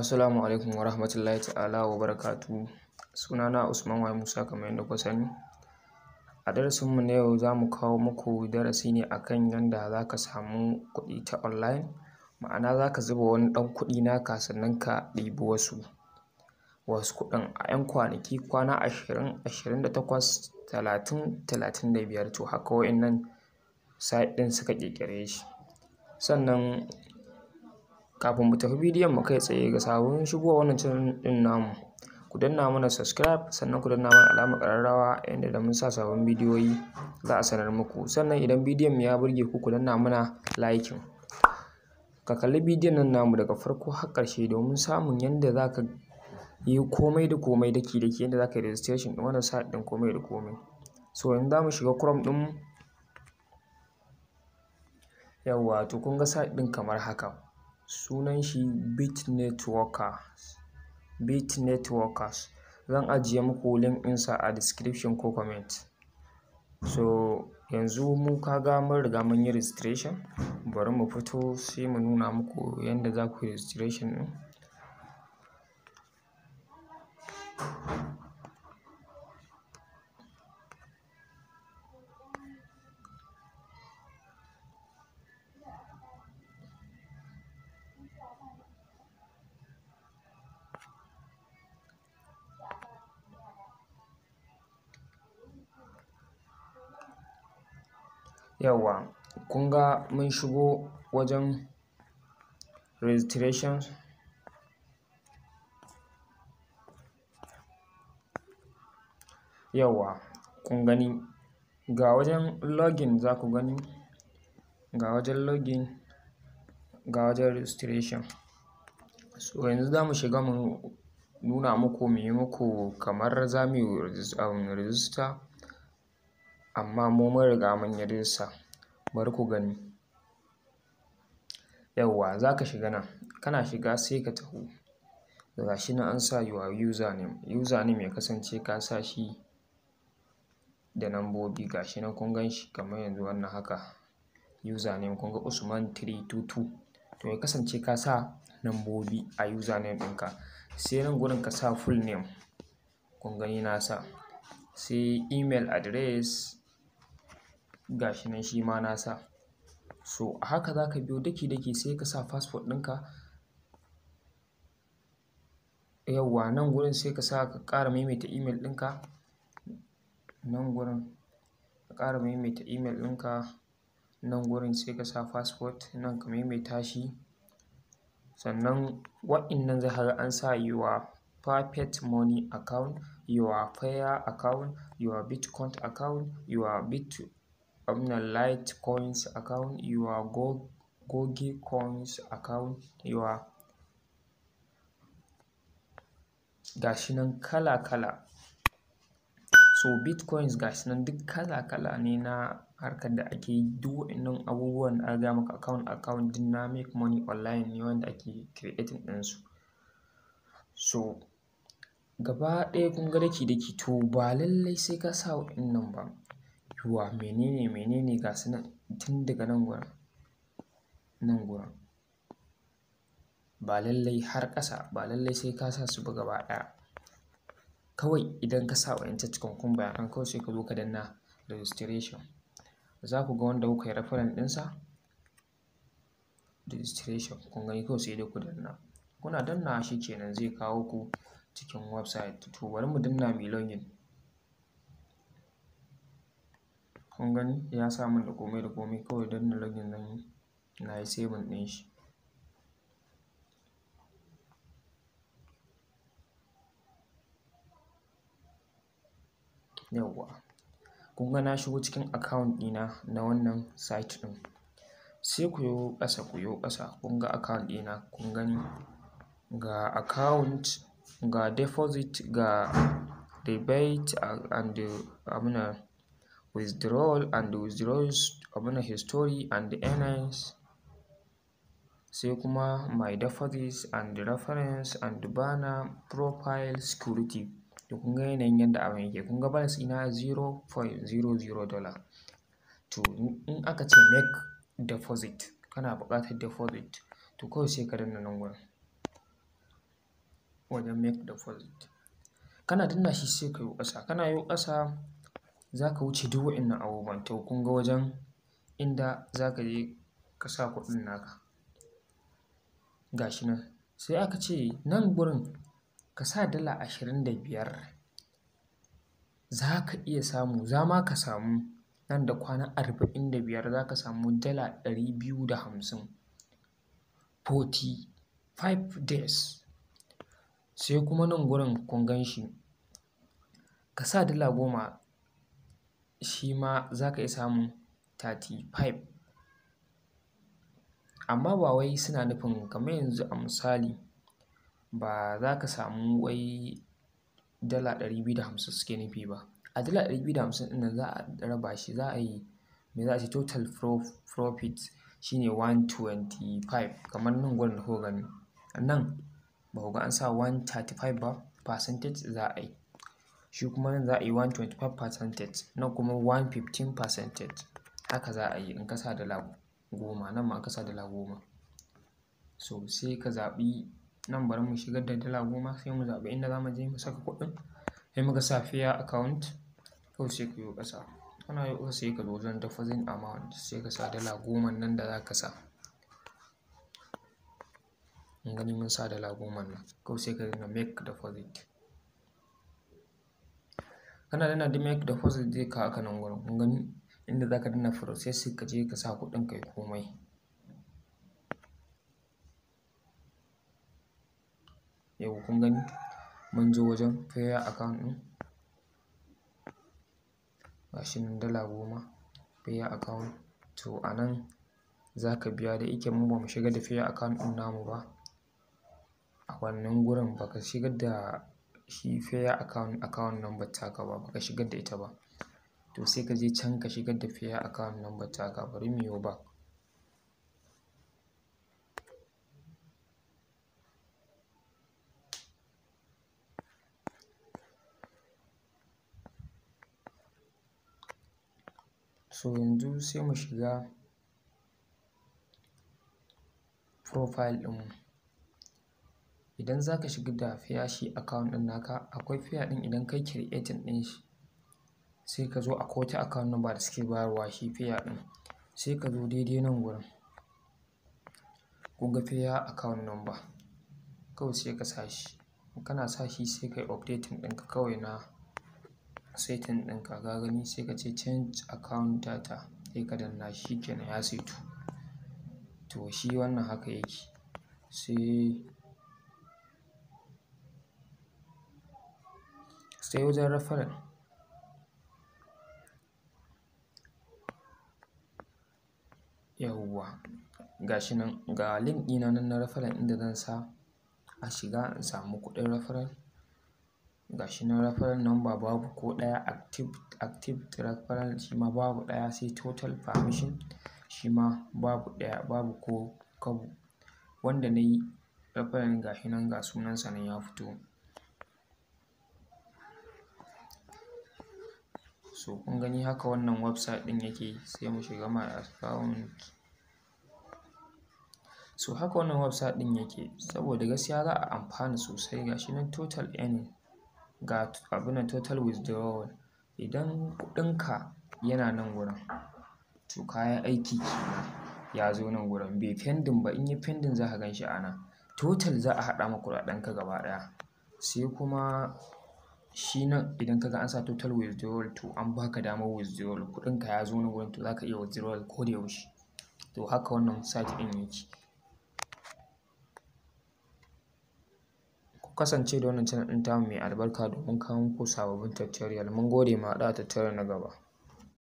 Assalamu alaikum wa rahmatullahi ta'ala wa barakatuhu. Sunana Usman Y Musa kamar yadda kuka sani. A darasinmu na yau za mu kawo muku darasi ne akan yanda za ka samu kuɗi ta online. Ma'ana za ka zuba wani ɗan kuɗi naka sannan ka ɗibi wasu, wasu kuɗin a 'yan kwanaki kwana ashirin, ashirin da takwas, talatin, talatin da biyar to haka wa'innan site ɗin suka ƙirƙire shi. Sannan kafin mu tafi bidiyon mu kai tsaye ga sabon shigowa wannan channel ɗin namu, ku danna mana subscribe sannan ku danna mana alamar ƙararrawa yanda da mun sa sabbin bidiyoyi za a sanar muku. Sannan idan bidiyon mu ya burge ku, ku danna mana liking. Ka kalli bidiyon nan namu daga farko har ƙarshe domin samun yanda za ka yi komai da komai daki-daki yanda za ka yi registration ɗin wannan site ɗin komai da komai. So yanzu za mu shiga Chrome ɗinmu. Yawwa to kun ga site ɗin kamar haka. Sunan shi Bit Networkers, Bit Networkers. Zan ajiye muku link ɗinsa a description ko comment. So yanzu mu ka ga mun riga mun yi registration. Bari mu fito sai mu nuna muku yanda za ku yi registration ɗin. Yawwa kun ga mun shigo wajen registration. Yawwa kun gani ga wajen login za ku gani, ga wajen login, ga wajen registration. So yanzu za mu shiga mu nuna muku mu yi muku kamar za mu yi register amma mu mun riga mun yi register. Bari ku gani. Yawwa za ka shiga nan, kana shiga sai ka taho. Ga shi nan an sa your username. Username ya kasance ka sa shi da lambobi ga shi nan kun gan shi kamar yanzu wannan haka. Username kun ga Usman three two two. To ya kasance ka sa lambobi a username ɗinka. Sai nan gurin ka sa full name. Kun gani na sa. Sai email address ga shi nan shi ma na sa. So a haka za ka biyo daki-daki sai ka sa passport ɗinka. Yawwa nan gurin sai ka sa ka ƙara maimaita email ɗinka. Nan gurin ka ƙara maimaita email ɗinka. Nan gurin sai ka sa passport nan ka maimaita shi. Sannan wa'innan za ka ga an sa your perfect money account, your Payer account, your Bitcoin account, your Bit abun nan Litecoins account, your Goge coins account, your ga shi nan kala-kala. So Bitcoins ga shi nan duk kala-kala ne na harkar da ake yi. Duk wa'innan abubuwan da aka gaya maka account account duk na make money online ne wanda ake creating ɗinsu. So gaba ɗaya kun ga daki-daki to ba lallai sai ka sa wa'innan ba. Your menene menene ga su nan tun daga nan gurin, nan gurin. Ba lallai har ƙasa ba lallai sai ka sa su ba gaba ɗaya. Kawai idan ka sa wa'incan cikakkun bayanan kawai sai ka zo ka danna registration. Za ku ga wanda kuka yi reference ɗinsa registration. Kun gani kawai sai dai ku danna. Kuna dannawa shi kenan zai kawo ku cikin website. To bari mu danna muyi login. Kun gani ya sa mun da komai da komai kawai danna login zan yi. Na yi saving ɗin shi. Yawwa kun ga na shigo cikin account ɗina na wannan site ɗin. Sai ku yo ƙasa, ku yo ƙasa kun ga account ɗina kun gani. Ga account, ga deposit, ga rebate and abun nan withdrawal and withdrawals abun nan history and earnings. Sai kuma my deposits and reference and banner profile security. To kun ga yanayin yanda abin yake. Kun ga balance ɗina zero point zero zero dollar. To in aka ce make deposit kana buƙatar deposit to kawai sai ka danna nan gurin. wajen make deposit kana danna shi sai ka yo ƙasa kana yo ƙasa za ka wuce duk waɗannan abubuwan to kun ga wajen inda za ka je ka sa kuɗin naka ga shi nan sai aka ce nan gurin ka sa dala ashirin da biyar za ka iya samu za ma ka samu nan da kwana arba'in da biyar za ka samu dala ɗari biyu da hamsin forty five days sai kuma nan gurin kun gan shi ka sa dala goma shi ma za ka iya samun thirty five amma ba wai suna nufin kamar yanzu a misali ba za ka samu wai dala ɗari biyu da hamsin suke nufi ba a dala ɗari biyu da hamsin ɗin nan za a raba shi za a yi me za a ce total profit shine one twenty five kamar nan gurin da kuka gani nan ba ku ga an sa one thirty five ba percentage za a yi shi kuma nan za a yi one twenty five percentage nan kuma one fifteen percentage haka za a yi in ka sa dala goma nan ma ka sa dala goma so sai ka zaɓi nan bari mu shigar da dala goma sai mu zaɓi inda za mu je mu saka kuɗin sai muka sa fair account kawai sai ka yo ƙasa kana yo ƙasa sai ka zo wajen deposit amount sai ka sa dala goma nan da za ka sa mun gani mun sa dala goma nan kawai sai ka dinga make deposit kana danna da make deposit zai kawo ka nan gurin kun gani inda za ka danna process ka je ka sa kuɗin kai komai yau kun gani mun zo wajen fair account ɗin gashi nan dala goma fair account to a nan za ka biya da yake mu ba mu shigar da fair account ɗin namu ba a wannan gurin ba ka shigar da shi fair account account number taka ba ba ka shigar da ita ba to sai ka je can ka shigar da fair account number taka bari mu yo back so yanzu sai mu shiga profile ɗinmu idan za ka shigar da fair shi account ɗin naka akwai fair ɗin idan kai creating ɗin shi sai ka zo akwai wata account number da suke bayarwa shi fair ɗin sai ka zo daidai nan gurin kun ga fair account number kawai sai ka sa shi kana sa shi sai ka yi updating ɗinka kawai na setting ɗinka ka gani sai ka ce change account data sai ka danna shi kenan ya saitu to shi wannan haka yake sai sai wajen referral yawwa ga shi nan ga link ɗina nan na referral inda zan sa a shiga in samu kuɗin referral ga shi nan referral number babu ko ɗaya active active referral shi ma babu ɗaya sai total permission shi ma babu ɗaya babu ko kobo wanda na yi referral ga shi nan ga sunansa nan ya fito so kun gani haka wannan website ɗin yake sai mu shiga my account so haka wannan website ɗin yake saboda gaskiya za a amfana sosai ga shi nan total earning ga abin nan total withdrawal idan kuɗinka yana nan gurin to kayan aiki kenan ya zo nan gurin bai pending ba in yi pending za ka gan shi a nan total za a haɗa ma kuɗaɗenka gaba ɗaya sai kuma shi nan idan ka ga an sa total withdrawal to an baka damar withdrawal kuɗinka ya zo nan gurin to za ka iya withdrawal ko da yaushe to haka wannan site ɗin yake ku kasance da wannan channel ɗin tamu mai albarka domin kawo muku sababbin tutorial mun gode mu haɗu a tutorial na gaba